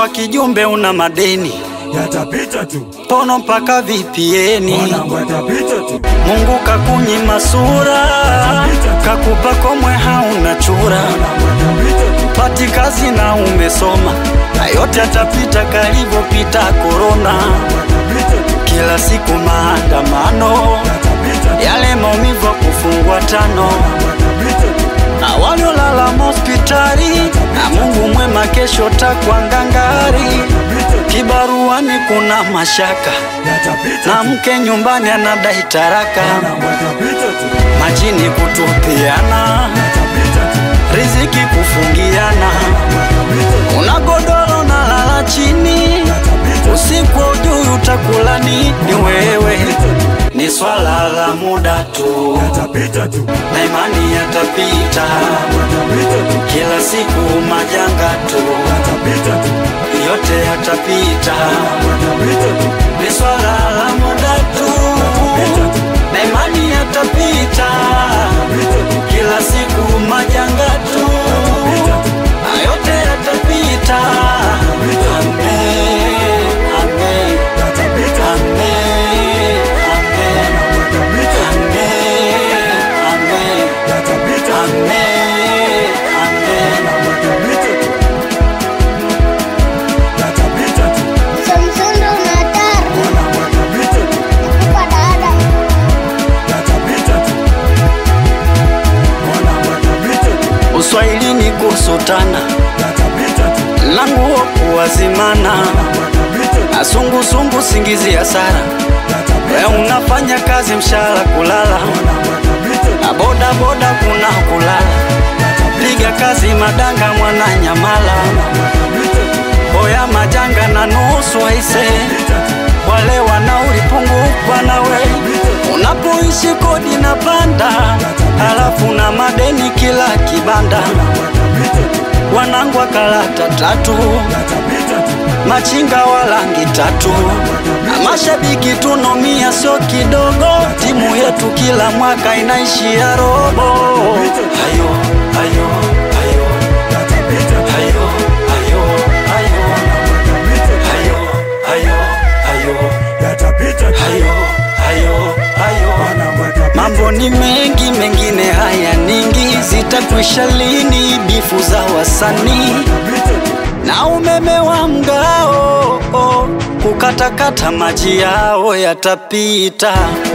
kwa kijumbe una madeni yatapita tu, pono mpaka vipieni mwanangu yatapita tu, Mungu kakunyima sura kakupa komwe hauna chura mwanangu yatapita tu, pati kazi na umesoma na yote yatapita kalivyopita korona yatapita tu, kila siku maandamano yatapita tu, yale maumivu ya kufungwa tano yatapita tu, na waliolala hospitali na Mungu mwema kesho takwa ngangari kibaruani kuna mashaka yatapita na tu, mke nyumbani anadai taraka mwanangu yatapita tu, majini kutupiana yatapita tu, riziki kufungiana yatapita tu, una godoro na lala chini yatapita tu, usiku ujui utakula nini wewe ni swala la muda tu yatapita tu, na imani yatapita yatapita tu, kila siku majanga tu yatapita tu, yote yatapita yatapita tu, ni swala la muda tu na imani yatapita kila siku majanga tu na yote yatapita Amen, amen, yatapita tu, amen, amen, amen, amen, yatapita tu, amen, amen. yatapita tu, yatapita tu, Samsung unatar mwanangu yatapita tu, kwa dada yatapita tu, mwanangu yatapita tu, Uswahilini kusutana yatapita tu, na nguo kuwazimana yatapita tu, na sungusungu singizi ya sara we yatapita tu, unafanya kazi mshahara kulala mwanangu yatapita tu, na boda boda kuna kulala piga kazi madanga mwana nyamala boya majanga na nusu aise wale wanaulipungukwa nawe unapoishi kodi na panda halafu na madeni kila kibanda wanangu wa karata tatu machinga wa rangi tatu na mashabiki tunomia sio kidogo timu yetu kila mwaka inaishia robo hayo hayo hayo hayo hayo hayo hayo hayo hayo hayo hayo Mambo ni mengi, mengine haya ningi, zitakwisha lini bifu za wasanii na umeme wa mgao oh, kukatakata maji yao yatapita.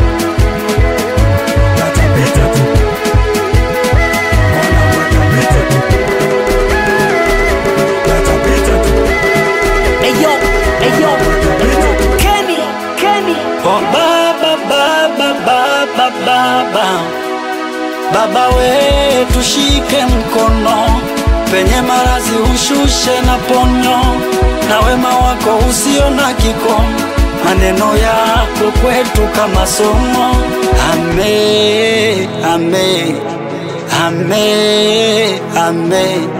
Eyo, eyo, Kenny, Kenny. Oh, baba baba baba baba baba we tushike mkono penye marazi ushushe na ponyo na wema wako usio na kikomo maneno yako kwetu kama somo ame ame ame ame